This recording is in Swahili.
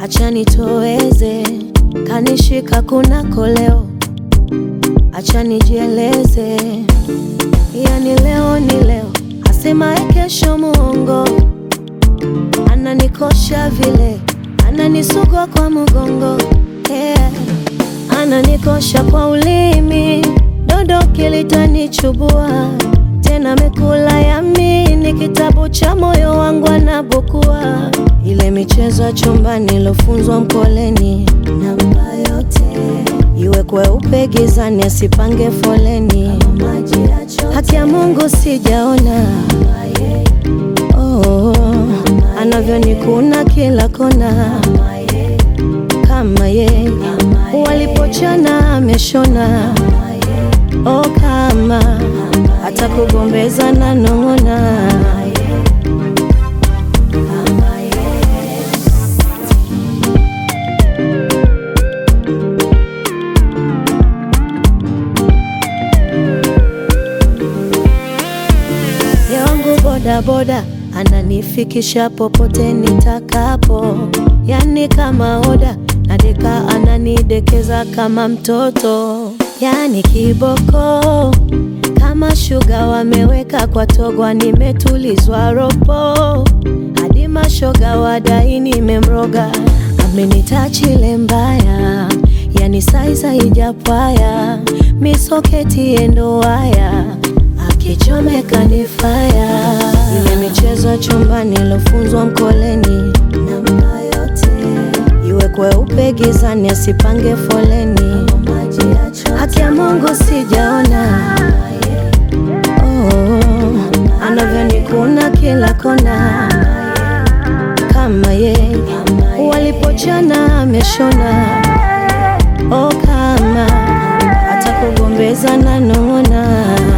acha nitoweze, kanishika kunako leo, acha nijieleze, yani leo ni leo, asemaye kesho muongo, ananikosha vile, ananisugua kwa mgongo yeah. Ananikosha kwa ulimi, dodo kilitanichubua tena, mekula yamini, kitabu cha moyo wangu anabukua, ile michezo ya chumbani ilofunzwa mkoleni, namba yote iwe kweupe gizani, asipange foleni, haki ya Mungu sijaona oh, anavyonikuna kila kona kama ye walipochana ameshona oh, kama hata kugombeza na nong'ona yangu bodaboda ananifikisha popote nitakapo, yani kama oda nadeka, ananidekeza kama mtoto, yani kiboko kama shuga wameweka kwa togwa, nimetulizwa ropo hadi mashoga wadai nimemroga, amenitachile mbaya, yani saiza ijapwaya misoketi endo waya akichomeka ni faya, ile michezo ya chumbani ilofunzwa mkoleni, namba yote iwe kweupe gizani, asipange foleni, haki ya Mungu sijaona oh, anavyonikuna kila kona kama ye walipochana ameshona oh, kama hata kugombeza na nong'ona